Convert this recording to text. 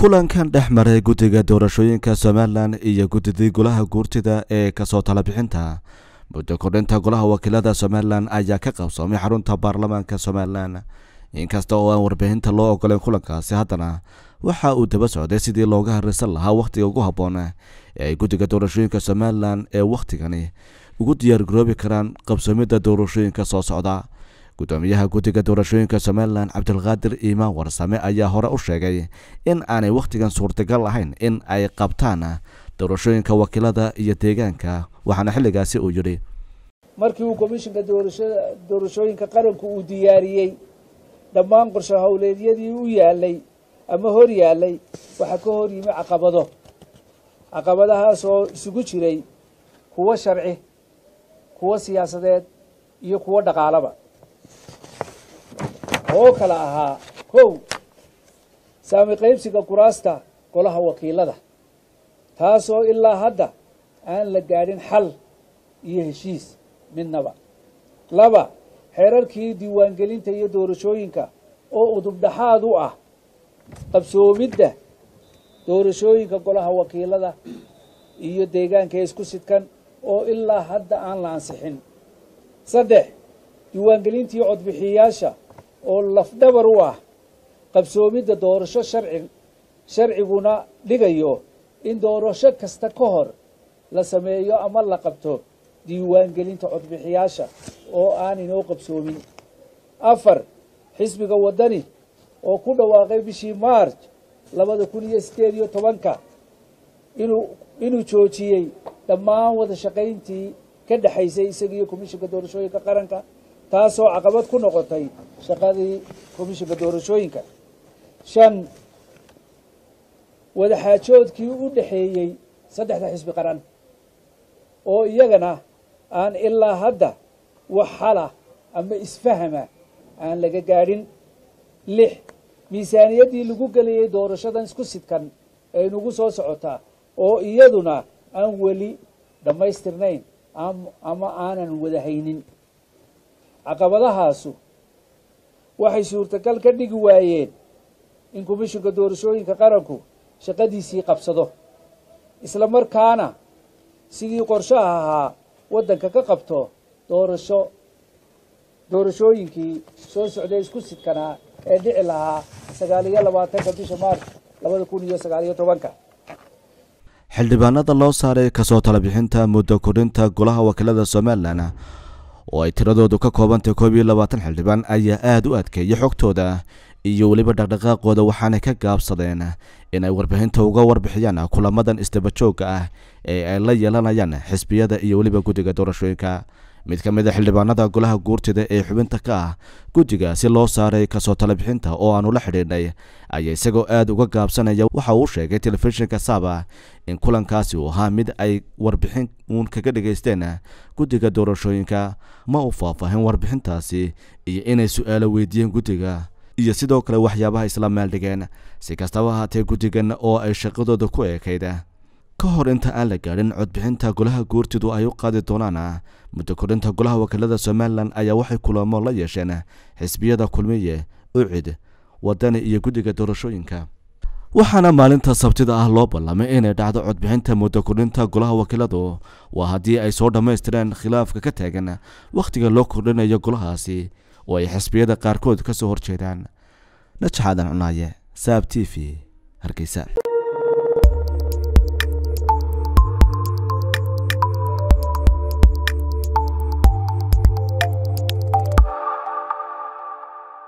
kulankan dhex maray guddiga doorashooyinka somalilan iyo guddidii golaha guurtida ee kasoo talabixinta muddo kordhinta golaha wakiilada somalilan ayaa ka qabsoomay xarunta baarlamaanka somalilan inkasta oo aan warbixinta loo ogoleyn kulankaasi haddana waxa uu daba socday sidii looga harreysan lahaa wakhtiga ugu habboon ee ay guddiga doorashooyinka somalilan ee wakhtigani ugu diyaargaroobi karaan qabsoomidda doorashooyinka soo socda guddoomiyaha guddiga doorashooyinka somalilan cabdilqaadir iimaan warsame ayaa hore u sheegay in aanay wakhtigan suurtagal ahayn in ay qabtaan doorashooyinka wakiilada iyo deegaanka waxaana xilligaasi uu yidhi markii uu komishinka doorashooyinka qaranku uu diyaariyey dhammaan qorshe howleedyadii u yaalay ama hor yaalay waxaa ka hor yimi caqabado caqabadahaas oo isugu jiray kuwo sharci kuwo siyaasadeed iyo kuwo dhaqaalaba oo kala ahaa kow saami qaybsiga kuraasta golaha wakiilada taasoo ilaa hadda aan la gaadhin xal iyo heshiis midnaba laba xeerarkii diiwaangelinta iyo doorashooyinka oo udubdhaxaad u ah qabsoomidda doorashooyinka golaha wakiilada iyo deegaanka isku sidkan oo ilaa hadda aan la ansixin saddex diiwaangelintii codbixiyayaasha oo lafdhabar u ah qabsoomidda doorasho sharci sharciguna dhigayo in doorasho kasta ka hor la sameeyo ama la qabto diiwaangelinta codbixiyaasha oo aan inoo qabsoomin afar xisbiga waddani oo ku dhawaaqay bishii maarj labada kun iyo siddeed iyo tobanka inuu inuu joojiyey dhammaan wada shaqayntii ka dhexaysay isaga iyo komishinka doorashooyinka qaranka taasoo caqabad ku noqotay shaqadii komishinka doorashooyinka shan wadaxaajoodkii u dhexeeyey saddexda xisbi qaran oo iyagana aan ilaa hadda wax xala ama isfahama aan laga gaadhin lix miisaaniyaddii lagu gelayay doorashadan isku sidkan ee nagu soo socotaa oo iyaduna aan weli dhammaystirnayn ama aanan wada haynin caqabadahaasu waxay suurtagal ka dhigi waayeen in komishinka doorashooyinka qaranku shaqadiisii qabsado isla markaana sidii qorshaha ahaa waddanka ka qabto doorasho doorashooyinkii soo socday isku sidkanaa ee dhici lahaa sagaal iyo labaatanka bisha maarch labada kun iyo sagaal iyo tobanka xildhibaanada loo saaray kasoo talabixinta muddo kordhinta golaha wakiilada somalilan oo ay tiradoodu ka koobantay koob iyo labaatan xildhibaan ayaa aada u adkeeyay xogtooda iyo weliba dhaqdhaqaaqooda waxaanay ka gaabsadeen inay warbixinta uga warbixiyaan kulamadan isdabajooga ah ee ay la yeelanayaan xisbiyada iyo weliba guddiga doorashooyinka mid ka mid a xildhibaanada golaha guurtida ee xubinta ka ah guddiga si loo saaray kasoo talabixinta oo aanu la xidhiidhnay ayaa isagoo aada uga gaabsanaya waxa uu sheegay telefishinka saaba in kulankaasi uu ahaa mid ay warbixin uun kaga dhegaysteen guddiga doorashooyinka ma u faahfaahin warbixintaasi iyo inay su-aalo weydiiyeen guddiga iyo sidoo kale waxyaabaha isla meeldhigeen si kastaba ahaatee guddigan oo ay shaqadooda ku eekayd ka hor inta aan la gaadhin codbixinta golaha guurtidu ay u qaadi doonaan muddo kordhinta golaha wakiilada somalilan ayaa waxay kulamo la yeesheen xisbiyada kulmiye ucid wadani iyo guddiga doorashooyinka waxaana maalinta sabtida ah loo ballamay inay dhacdo codbixinta muddo kordhinta golaha wakiiladu waa haddii ay soo dhammaystireen khilaafka ka taagan wakhtiga loo kordhinayo golahaasi oo ay xisbiyada qaarkood ka soo horjeedaan najaxaadan cunaaye saab t v hargeysa